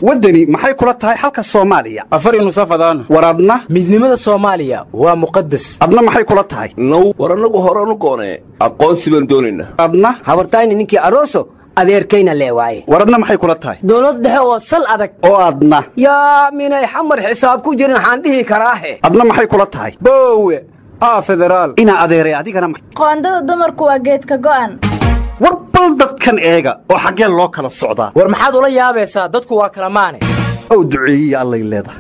waddani maxay kula tahay xalka soomaaliya afar nusafadaan war adna midnimada soomaaliya waa muqadas adna maxay kula tahay now war annagu horanu goonee aqoonsi baan doonaynaa adna habartayni ninkii aroso adeerkayna lee waaye war adna maxay kula tahay dowlad dhexe oo sal adag oo adna yaa minay xamar xisaab ku jirin waxaan dhihi karaahe adna maxay kula tahay boowe aa federaal inaa adeeray adigana ma- qoondada dumarku waa geedka go'an war bal dadkan eega oo xaggee loo kala socdaa war maxaad ula yaabaysaa dadku waa kala maane ow duceeyiya allay leedahay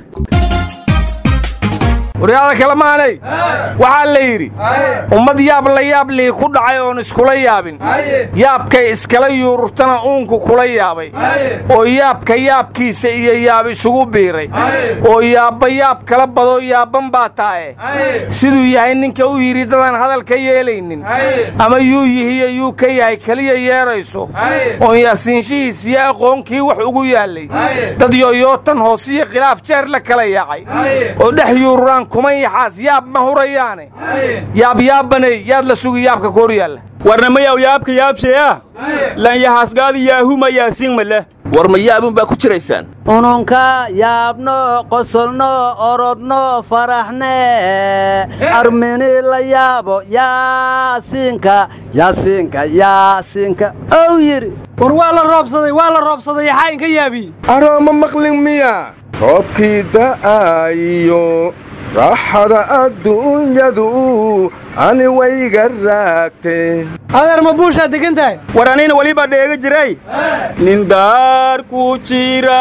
waryaada kale maanay waxaa la yidhi ummad yaab la yaab lii ku dhacay oon iskula yaabin yaabkay iskala yuururtana uunku kula yaabay oo yaabka yaabkiisa iyo yaab isugu biiray oo yaabba yaab kala badoo yaabban baa taaye siduu yahay ninka u yidhi dadaan hadal ka yeelaynin ama yuu yihiyo yuu ka yahay keliya yeedrayso oon yaasiinshihiis iyo aqoonkii wax ugu yaallay dad yoyootan hoosiyo khilaaf jeer la kala yaacay oo dhex yuururaan kuman yaxaas yaab ma hurayaane yaab yaabbanay yaad la sugi yaabka koor yaalla warnamayaw yaabka yaabsheya lanyahaasgaadi yaahuma yaasiinmale war ma yaabun baa ku jiraysaan ununka yaabno qosolno orodno faraxne armini la yaabo yaasiinka yaasiinka yaasiinka ow yidhi war waa la roobsaday waa la roobsaday yaxaa inka yaabiye arooma maqlin miya roobkii da'aayo raaxada adduunyadu ani wayga raagtee adeer ma buushaa degan tahay war anina weliba dheega jiray nin daar ku jira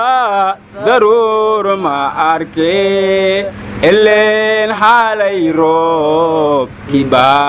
daruur ma arke ileen xaalay roobkii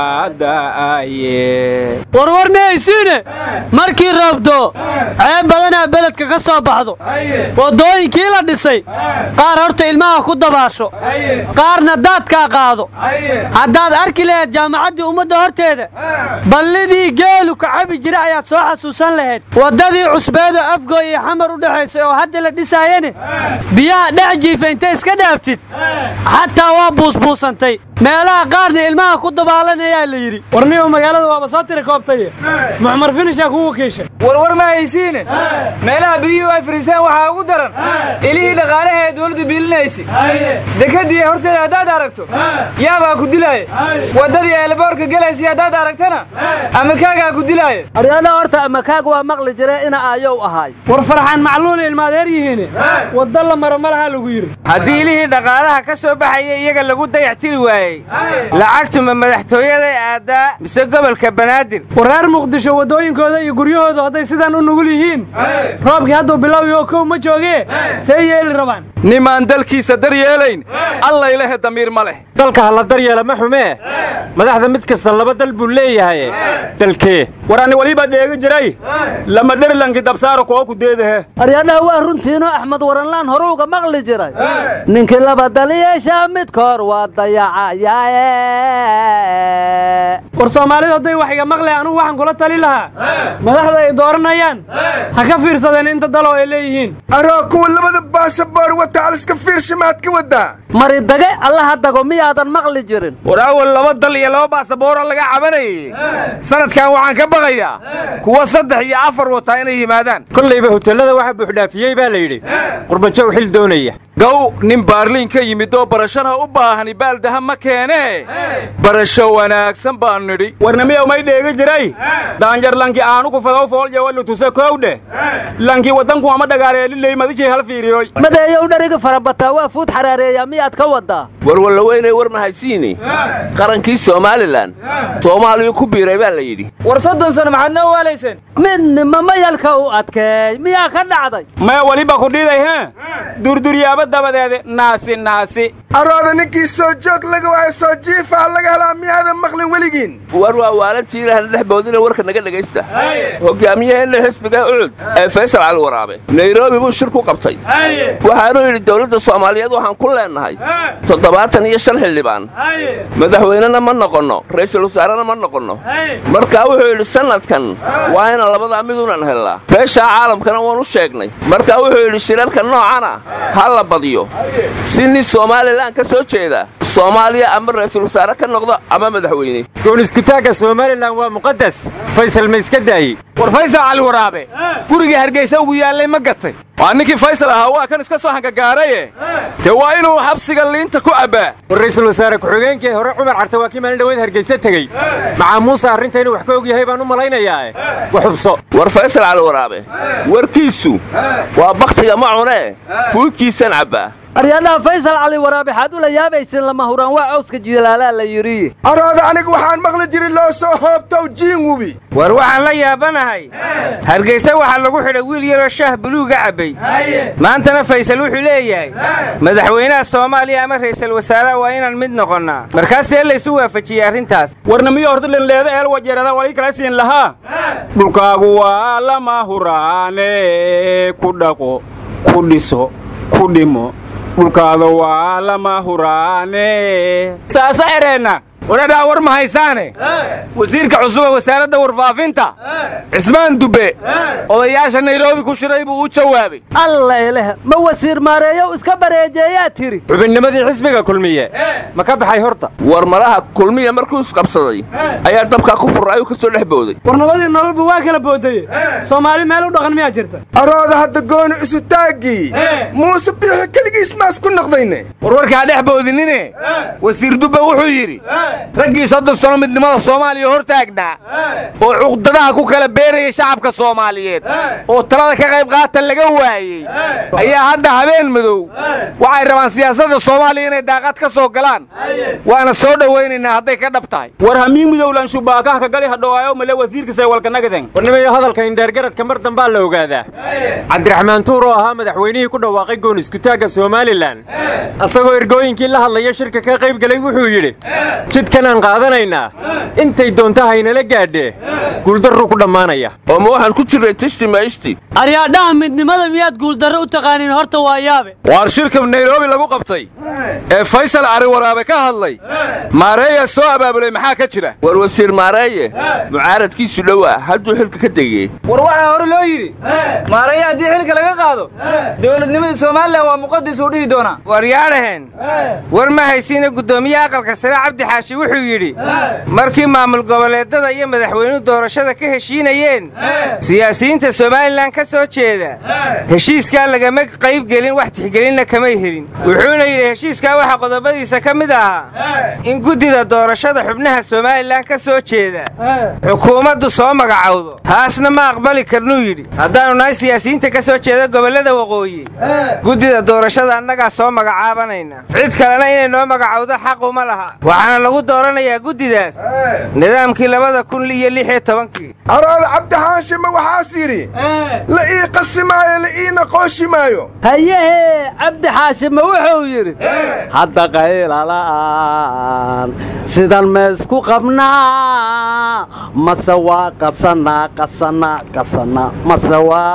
baada'aye warwar mihaysiine markii roobdo ceeb badanaa beledka ka soo baxdo waddooyinkii la dhisay qaar horta ilmaha ku dabaasho qaarna daadkaa qaado haddaad arki lahayd jaamacaddii ummadda horteeda ballidii geelu ka cabi jira ayaad soo xasuusan lahayd waddadii cusbeedo afgooy iyo xamar u dhexaysay oo hadda la dhisaayane biyaha dhex jiifa intay iska dhaaftid xataa waa buusbuusantay meelaha qaarna ilmaha ku dabaalanayaa la yidhi warniyo magaalada waaba soo tiri koobtaye muxmar finishaa kugu kiisha warwar ma haysiine meelaha biyuhu ay fariistaan waxaa ugu daran ilihii dhaqaalaha ee dowladdu biilinaysa dekadii horteeda haddaad aragto yaabaa ku dilaaye waddadii eelboorka gelaysa haddaad aragtana amakaagaa ku dilaaye aryada horta amakaag waa maqli jire ina aayow ahaay war farxaan macluul ilmaadeer yihiine wadda la maro malaha lagu yidhi haddii ilihii dhaqaalaha ka soo baxaya iyaga lagu dayactiri waayey lacagtuma madaxtooyaday aadaa mise gobolka banaadir wareer muqdisho waddooyinkooda iyo guryahooda hadday sidaan u nugul yihiin roobkii hadduu bilowyo kow ma joogee see yeeli rabaan nimaan dalkiisa dar yeelayn allaylehe damiir ma leh dalka ha la daryeela ma xumee madaxda mid kasta laba dal buu leeyahay dalkee war ani weliba dheega jiray lama dherlanki dabsaaro koo ku deedahe aryadhaha waa runtiino axmed waranlaan horuuga maqli jiray ninkii laba daliyeeshaa midkoor waa dayacayaaye war soomaalidu hadday wax iga maqlay anugu waxaan kula tali lahaa madaxda ay dooranayaan ha ka fiirsadeen inta daloo ay leeyihiin aroo kuwa labada baasaboor wata aliska fiirsha maad ka waddaa mari dage allaha dago miyaadan maqli jirin war awal laba dal iyo laba baasaboora laga cabanayay sanadkan waxaan ka baqayaa kuwa saddex iyo afar wataa inay yimaadaan kollayba hotellada waxa buuxdhaafiyey baa la yidhi qurbajow xil doonaya gow nin baarliin ka yimid oo barashana u baahani baaldaha ma keenee barasho wanaagsan baan nidhi warnamiyow may dheegi jiray daanjar lanki aanu ku fadow fooljawalu tuse kowdhe lanki waddanku ama dhagaareeliley madijay hal fiiriyoy madeeyow dhariga farabataa waa fuud xaraareeyaa miyaad ka waddaa warwalla weynay war mahaysiini qarankii somalilan soomaaliyu ku biiray baa la yidhi war soddon sano maxaad noo waalayseen midnima mayalka u adkeey miyaa ka dhacday maya weliba ku dhiday he durduryaaba dabadeede naasi naasi arooda ninkii soo joog laga waayo soo jiifa laga helaa miyaadan maqlin weligiin war waa waalantii ilahna dhex boodina warka naga dhegaysta hogaamiyaheenna xisbiga ucud ee faysal cali waraabe nairobi buu shir ku qabtay waxaanuu yidhi dowladda soomaaliyeed waxaan ku leennahay toddobaatan iyo shan xildhibaan madaxweynena ma noqonno ra'iisul wasaarena ma noqonno markaa wuxuu yidhi sannadkan waa inaan labadaa midunan hellaa beeshaa caalamkana waan u sheegnay markaa wuxuu yidhi shirarka noocana ha la badiyo si nin somalilan ka soo jeeda soomaaliya ama ra'iisul wasaare ka noqdo ama madaxweyne gooniskutaagga somalilan waa muqadas faysal ma iska daayey war faysal cali waraabe gurigii hargaysa ugu yaallay ma gatay waa ninkii faysal ahaa waa kan iska soo hangagaaraye dee waa inuu xabsiga liinta ku cabbaa war ra'iisul wasaare ku-xigeenkii hore cumar carte waa kii maalin dhaweed hargaysa tegey macaa muuse arrinta inuu wax ka og yahay baan u malaynayaae wa xubso war faysal cali waraabe warkiisu waa bakhtiga ma cunee fuudkiisan cabbaa aryadhaha faysal cali waraabe xaad ula yaabaysin lama huraan waa cawska jilaalaa la yidhi arooda aniga waxaan maqli jiray loo soo hoobtow jiinwubi war waxaan la yaabanahay hargaysa waxaa lagu xidhay wiil yaroo shaah buluuga cabbay maantana faysal wuxuu leeyahay madaxweynaha soomaaliya ama ra'iisul wasaaraha waa inaan mid noqonnaa markaasee laysu waafajiyey arrintaas warna miyo horta lenleeda eel wajeerada walii kala siin lahaa dhulkaagu waa lama huraane ku dhaqo ku dhiso ku dhimo dhulkaada waa lama huraane saasa ereenna wadhadhaa war ma haysaane wasiirka cusube wasaaradda warfaafinta cismaan dubbe odayaasha nairobi ku shiray buu u jawaabay allayleh ma wasiir maareeyow iska bareejeeyaa tiri xubinnimadii xisbiga kulmiye ma ka baxay horta war malaha kulmiya markuu isqabsaday ayaa dabkaa ku furraayuu ka soo dhex booday warnabadii nololba waa kala boodaye soomaali meel u dhaqan miyaa jirta arooda hadda gooni isu taaggii muuse biixi keligiis maas ku noqdayne warwarkaa dhex boodinine wasiir dubbe wuxuu yidhi raggii soddon sano midnimada soomaaliya hor taagnaa oo cuqdadaha ku kala beerayay shacabka soomaaliyeed oo talada ka qayb qaata laga waayey ayaa hadda habeen madow waxay rabaan siyaasadda soomaaliya inay daaqad ka soo galaan waana soo dhowaynaynaa hadday ka dhab tahay war hamiin midowlan shubaakaha ka gali hadhowaayo male wasiirkiisa walkanagaden warnimayo hadalka indheergaradka mar dambaa la ogaadaa cabdiraxmaan tuur oo ahaa madaxweynihii ku dhawaaqay gooniskutaagga somalilan asagoo ergooyinkii la hadlaya shirka ka qayb gelay wuxuu yidhi jidkanaan qaadanaynaa intay doonta haynala gaadhee guuldarruu ku dhammaanaya oo ma waxaan ku jirray tishti maishti aryaadhaha midnimada miyaad guuldarro u taqaaniin horta waa yaabe waar shirka nairobi lagu qabtay ee faysal cari waraabe ka hadlay maareeya soo abaabulay maxaa ka jira war wasiir maareeye mucaaradkiisu dhowaa hadduu xilka ka degey war waxaa hore loo yidhi maareeye haddii xilka laga qaado dowladnimadii somalilan waa muqadis uu dhihi doonaa war yaadhaheen war ma haysiina guddoomiyaha aqalka sare cabdi xaashi wuxuu yidhi markii maamul goboleedada iyo madaxweynuhu doorashada ka heshiinayeen siyaasiyiinta somalilan ka soo jeeda heshiiskaa lagama qayb gelin wax tixgelinna kamay helin wuxuuna yidhi heshiiskaa waxaa qodobadiisa ka mid ahaa in guddida doorashada xubnaha somalilan ka soo jeeda xukuumaddu soo magacowdo taasna ma aqbali karnuu yidhi haddaannu nahay siyaasiyiinta ka soo jeeda gobollada waqooyi guddida doorashada annagaa soo magacaabanayna cid kalena inay noo magacowdo xaquma laha waxaana lagu dooranayaa guddidaas nidaamkii labada kun iyo lix iyo tobankii arooda cabdixaanshe ma waxaas yidhi la ii qasi maayo la iina qooshi maayo hayehe cabdi xaashime wuxuu yidhi hadda qaylala'aan sidan maysku qabnaa mase waa qasanaa qasanaa qasanaa mase waa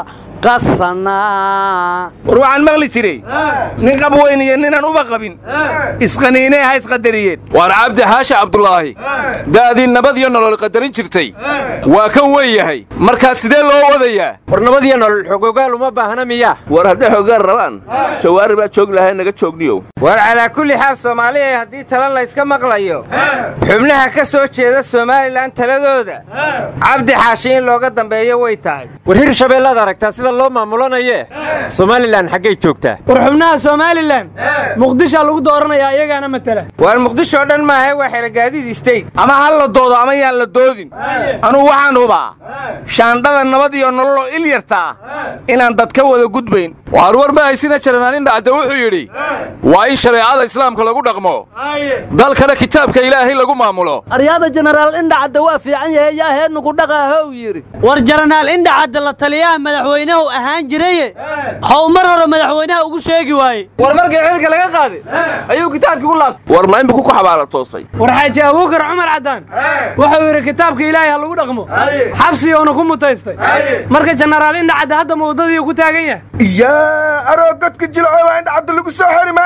qasanaa war waxaan maqli jiray nin qab weyn iyo ninaan uba qabin isqaniinee ha isqadariyeen waar cabdi xaashi cabdulaahi da'dii nabad iyo nolol qadarin jirtay waa kan weyn yahay markaad sidee loo wadayaa war nabad iyo nolol xogogaal uma baahna miyaa war hadday xoogaan rabaan jawaari baa joog lahay naga joogniyow war calaa kulli xaal soomaaliya haddii tala layska maqlayo xubnaha ka soo jeeda somalilan taladooda cabdi xaashi in looga dambeeyo way tahay war hir shabeellaad aragtaa sida loo maamulanayee somalilan xaggay joogtaa war xubnaha somalilan muqdishaa lagu dooranayaa iyagaana matala waar muqdisho oo dhan maahe waa xerogaadiid state ama ha la doodo ama yaan la doodin anugu waxaan hubaa shaandhada nabad iyo nololoo il yartaa inaan dad ka wada gudbayn waar war ma haysina jaranaanin dhacda wuxuu yidhi waa in shareecada islaamka lagu dhaqmo dalkana kitaabka ilaahay lagu maamulo aryaada jenaraal indhacadda waa fiican yahay yaa heednugu dhaqaahow yidhi war jaranaal indhacadda la taliyaha madaxweynuhu ahaan jiraye how mar hore madaxweynaha ugu sheegi waaye war markii xilka laga qaaday ayuu kitaabkii u laabtay war ma iminku ku xabaala toosay war xaaji abuukar cumar caddaan wuxuu yidhi kitaabka ilaahay ha lagu dhaqmo xabsigoona ku mutaystay marka jenaraal indhacadda hadda ma waddadii ku taagan yahay yaa aroo godka jilcooba indhacadda lagu soo xiri maa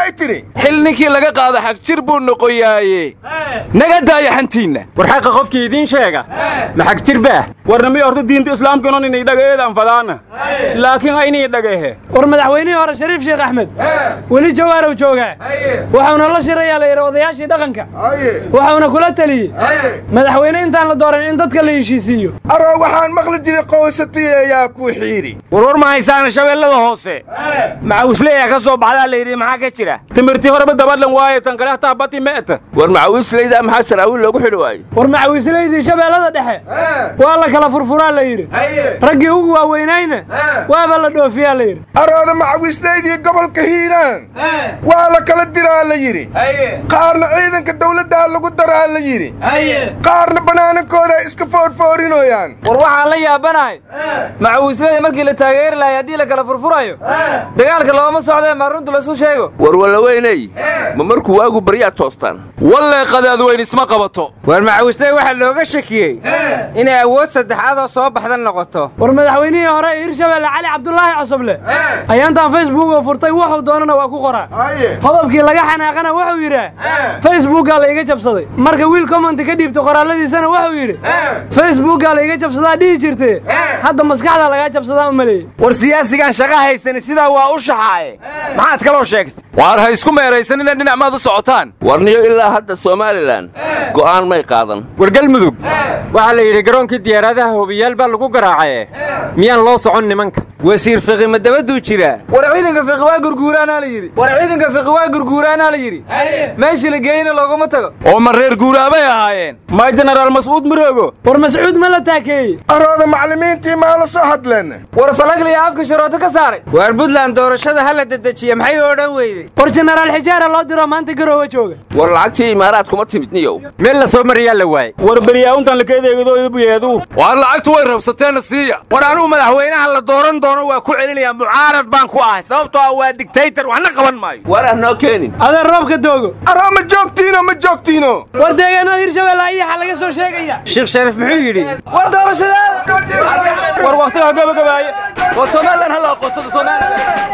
maxay tidhi xil ninkii laga qaado xagjir buu noqoyaaye naga daaya xantiinna war xaqa qofkii idiin sheega maxag jir baah warnami horta diinta islaamkanon inay dhagaeedaan fadaana laakiin aynii dhagahe war madaxweynihii hore shariif sheekh axmed weli jawaarow joogaa wuxuuna la shirayaa la yidhi odayaashii dhaqanka wuxuuna kula teliyey madaxweyne intaan la dooran in dadka la heshiisiiyo aroo waxaan maqli jiray qoysatiy ayaa kuu xiidhi warwar ma haysaana shabeellada hoose macawisleeyaa ka soo baxdaa la yidhi maxaa ka jira timirtii horeba dabadlan waaye tan kale hataa bati me'ta war macawiisleydaa maxaa saraawiil loogu xidhi waayo war macawiislaydii shabeellada dhexe waa la kala furfuraa la yidhi raggii ugu waaweynayna waaba la dhoofiyaa la yidhi arooda macawiislaydii gobolka hiiraan waa la kala diraa la yidhi qaarna ciidanka dawladdaa lagu daraa la yidhi qaarna bannaanankooda iska foorfoorinoyaan war waxaan la yaabanahay macawiislada markii la taageeri lahay haddii la kala furfurayo dagaalka looma socdee maa runta lasu sheego war wallaweyney ma markuu waagu baryaa toostaan wallee qadaadweyn isma qabato war macawisley waxaa looga shakiyey inay awood saddexaadoo soo baxda noqoto war madaxweynihii hore ee hirshabeelle cali cabdulaahi cosoble ayaantaan facebookoo furtay wuxuu doonana waa ku qoraa qodobkii laga xanaaqana wuxuu yidhaa facebookaa la iga jabsaday marka wiil commenti ka dhiibta qoraalladiisana wuxuu yidhi facebookaa la iga jabsadaa dhihi jirtee hadda maskaxda lagaa jabsadaa u maleeyey war siyaasigaan shaqa haysani sidaa waa u shaxaaye maxaad kaloo sheegtay waar ha isku meeraysan inay dhinac maad u socotaan warniyo ilaa hadda somalilan go'aan may qaadan war galmudug waxaa la yidhi garoonkii diyaaradaha hobiyaal baa lagu garaacaye miyaan loo socon nimanka wasiir fiqi ma dabaduu jiraa war ciidanka fiqi waa gurguuraanaa la yidhi war ciidanka fiqi waa gurguuraanaa la yidhi meeshii la geeyna looguma tago oo ma reer guuraabay ahaayeen ma jenaraal mascuud miroogo war mascuud ma la taakeeyey arooda macallimiintii maa la soo hadleen war falagliya afka sharooto ka saaray waar buntland doorashada ha la dedejiya maxay odhan weyday war jenaraal xijaara loo diro maanta garoowe jooga war lacagtii imaaraad kuma timid niyow meel la soo mariyaa la waayey war beryaawuntan lakaedeegadobuyeedu waar lacagtu way rabsateenna siiya war anugu madaxweynaha la dooran doono waa ku celinaya mucaarad baan ku ahay sababtoo ah waa digtaytar waxna qaban maayo war ah noo keenin adeer roobka doogo aroo ma joogtiino ma joogtiino war deegaanada hirshabeelle ayaxa laga soo sheegaya sheekh shariif muxuu yidhi war doorashadaada war wakhtiga gabagabaaye war somalilan hala aqoonsada somalilan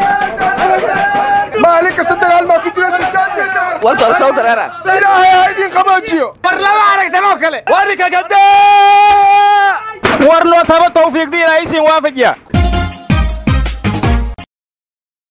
maalin kasta dagaal maa ku jira sulkaanteeda war doorashada dareera ilaahay ha idin qaboojiyo war lama aragtanoo kale warika gada war noo taba tawfiiqdi ilaahay siin waafajiya